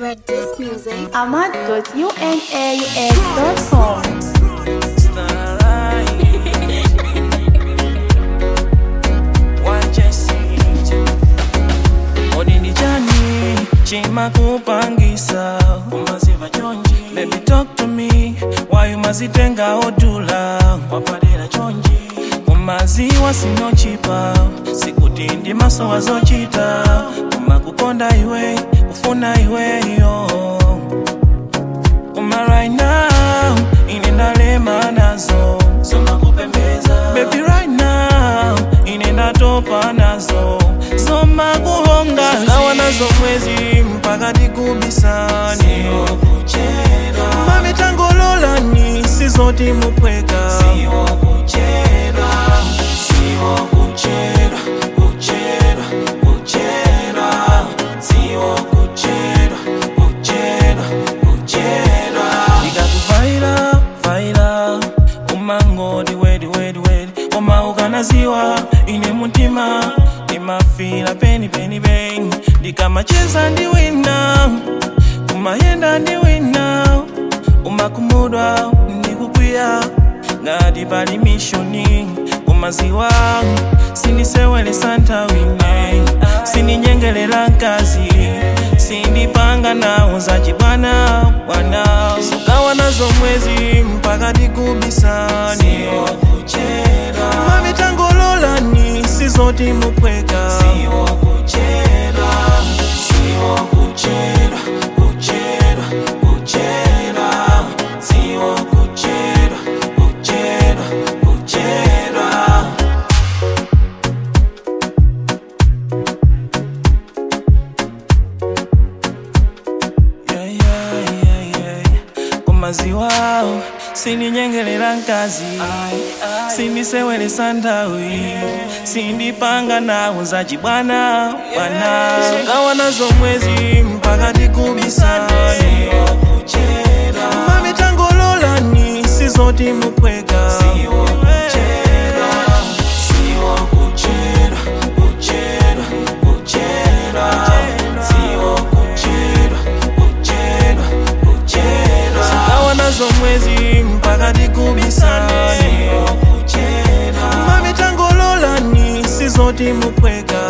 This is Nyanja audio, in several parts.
Red Disc Music. ahmad.unaux.com. odindijani chimakupangisa umaziva chonji baby talk to me why umazitenga odula wapadera chonji kumaziwa sinochipa sikuti ndi maso wazochita kumakukonda iwe kufuna iweyo kuma right now ine ndalema nazo zomakupembeza baby right now ine ndatopa nazo zomakuhonga ngawa nazo mwezi mpaka tikubisani mamitangololani sizoti mupweka ndikakuvaira vaira umangoti wedi wedi wedi koma ukanaziwa ine mutima ndimafira peni peni peni ndikamacheza ndiwina kumayenda ndiwina umakumudwa ndikukwiya ngati pali mishoni kumaziwa sindisewelesa ntawine sindinyengelela mkazi sindipanga nawo zachibwana bwana sukawa nazo mwezi mpaka tikubisani mamitangololani sizoti mupweka Yeah, yeah, yeah, yeah. kumaziwa sindinyengelela mkazi sindisewelesa nthawi sindipanga nawo zachibwana bwana sukawa nazo mwezi mpaka tikubisani mamitangololani sizoti mupweka sukawa nazo mwezi mpaka tikubisani mamitangololani sizoti mupweka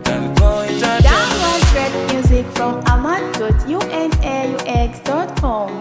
Gotta go it out. Download great music from ahmad.unaux.com.